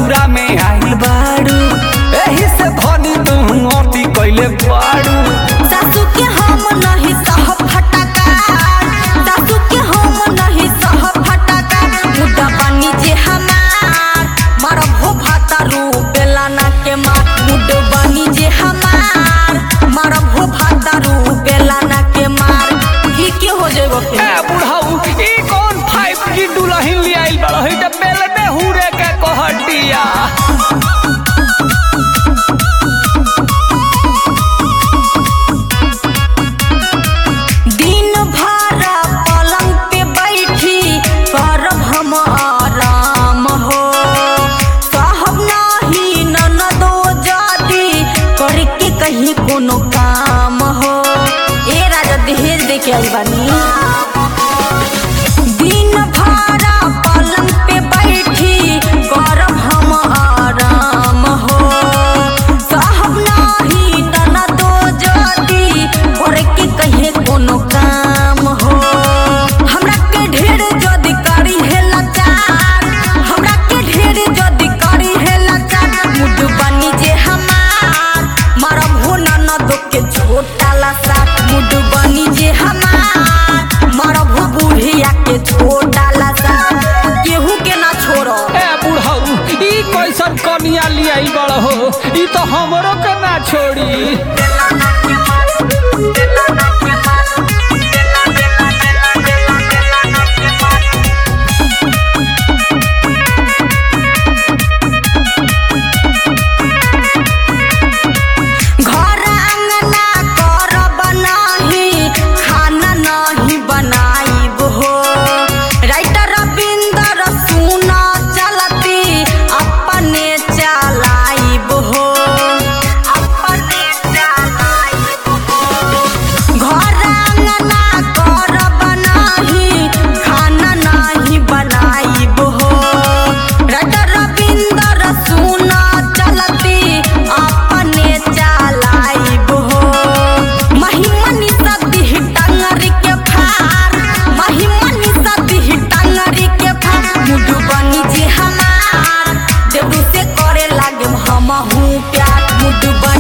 ससुरा में आइल बाड़ू एही से धनी तू अति कैले बाड़ू सासू के हम नहीं सह फटका सासू के हम नहीं सह फटका मुद्दा बनी जे हमार मरब हो भातारू बेलाना के मार मुड बनी जे हमार मरब हो भातारू बेलाना के मार ही के हो जेबो ए फिर बुढ़ऊ ई कौन फाइव की दुल्हन ले आइल बाड़ू ई त बेल में हुरे के कहटिया दिन भर पलंग पे बैठी करब हम आराम हो कहब नाही ननदो जादी करके कहीं कोनो काम हो ए राजा दहेज दे के आई बानी दिन भर पलंग पे बैठी करब हम आराम हो कहब नाही ननदो जादी करके कहीं कोनो काम हो हमरा के ढेर जदी करी है लाचार हमरा के ढेर जदी करी है लाचार मुड बनी जे हमार मरब हो ननदो के छोटा लसा मुड बनी जे हमार मरब हो बुढ़िया के छोटा लसा केहू के ना छोड़ो ए बुढ़ऊ ई कैसन कनिया ले आइल बाड़ू ई तो हमरो के ना छोड़ी घर अंगना करब नाही खाना नाही बनाइब हो राइटर रविंदर सुना चलती अपने चलाइब हो अपने चलाइब हो घर अंगना करब नाही खाना नाही बनाइब हो राइटर रविंदर सुना चलती अपने चलाइब हो महिमनी सदी टंगरी के फार महिमनी सदी टंगरी के फार मुड बनी जे हमार देबू से करे लागे हम हूँ प्यार मुड बनी